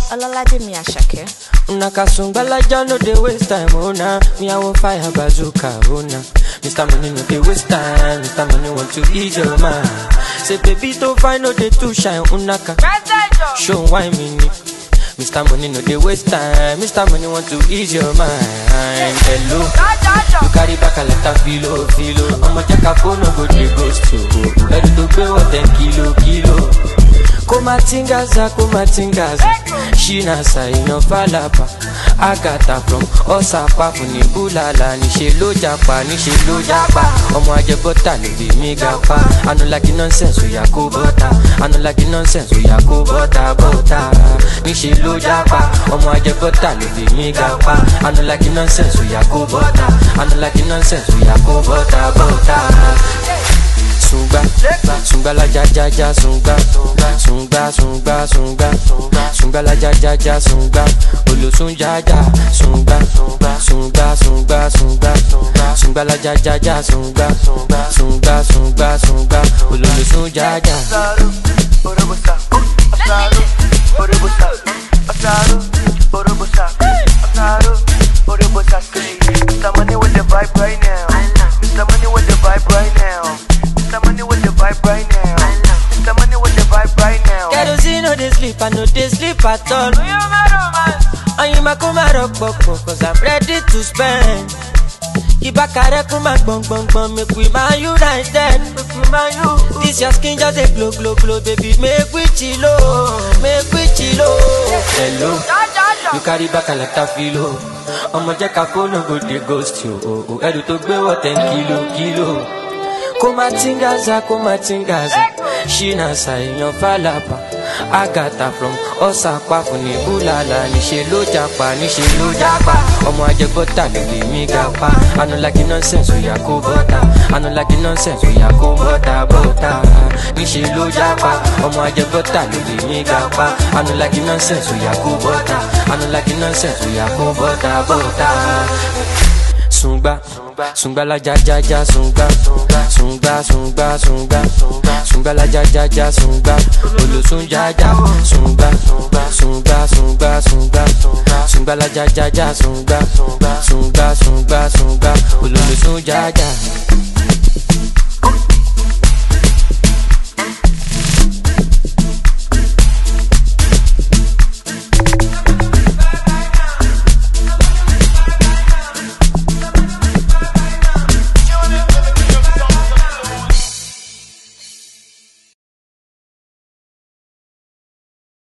Ọlọ́ládé Àṣàkẹ́. Una kasungbalaja no dey waste time, oh nah. Me I want fire bazooka, oh nah. Mr. Money no dey waste time, Mr. Money want to ease your mind. Say baby don't find no dey too shine, unaka. Show why me ni. Mr. Money no dey waste time, Mr. Money want to ease your mind. Hello, you carry back a lot of filo, filo. I'ma check a phone, no go dey ghost you. Ready to pay what ten kilo, kilo. kumatingaza kumatingaza shina saina falapa agata from ọsàpá fúnni búlàlà níṣẹ ló japa níṣẹ ló japa ọmọ ajẹbọta ló bí mi ga pa anulagi nonsense oya kó bọta anulagi nonsense oya kó bọta bọta níṣẹ ló japa ọmọ ajẹbọta ló bí mi ga pa anulagi nonsense oya kó bọta anulagi nonsense oya kó bọta bọta sungba sungba la ja ja ja sungba sungba sungba sungba sungba la ja ja ja sungba olosun ja ja sungba sungba sungba sungba sungba la ja ja ja sungba sungba sungba sungba ololosun ja ja. Asaru, orobosa, asaru, orobosa, asaru, orobosa, asaru, orobosa. Say, Mr. Money with the vibe right now. Mr. Money with the vibe right now. Mr. Money with the vibe right now. Mr. Money with the vibe right now. kerosene no dey sleep i no dey sleep at all. oyinma kó má rọpòpò cause i'm ready to spend. ìbákarẹ́ kó má gbọ̀ngbọ̀ngbọ̀n make we man united. this your skin just dey glow glow glow baby make we chilo make we chilo. hello you carry back a lot of filo. ọmọ jẹ́ ká fóònù go dey ghost you o o ẹrù tó gbé wọ̀ ten kilo kilo. kumatingaza kumatingaza shina sayan falapa agata from ọsàpá fúnni búlàlà níṣẹ ló japa níṣẹ ló japa ọmọ ajẹbọta ló lè mí ga pa anulagi nonsense oya kó bọta anulagi nonsense oya kó bọta bọta níṣẹ ló japa ọmọ ajẹbọta ló lè mí ga pa anulagi nonsense oya kó bọta anulagi nonsense oya kó bọta bọta sungba sungba la ja ja ja sungba sungba sungba sungba sungba la ja ja ja sungba olosun ja ja sungba sungba sungba sungba sungba la ja ja ja sungba sungba sungba sungba ololosun ja ja.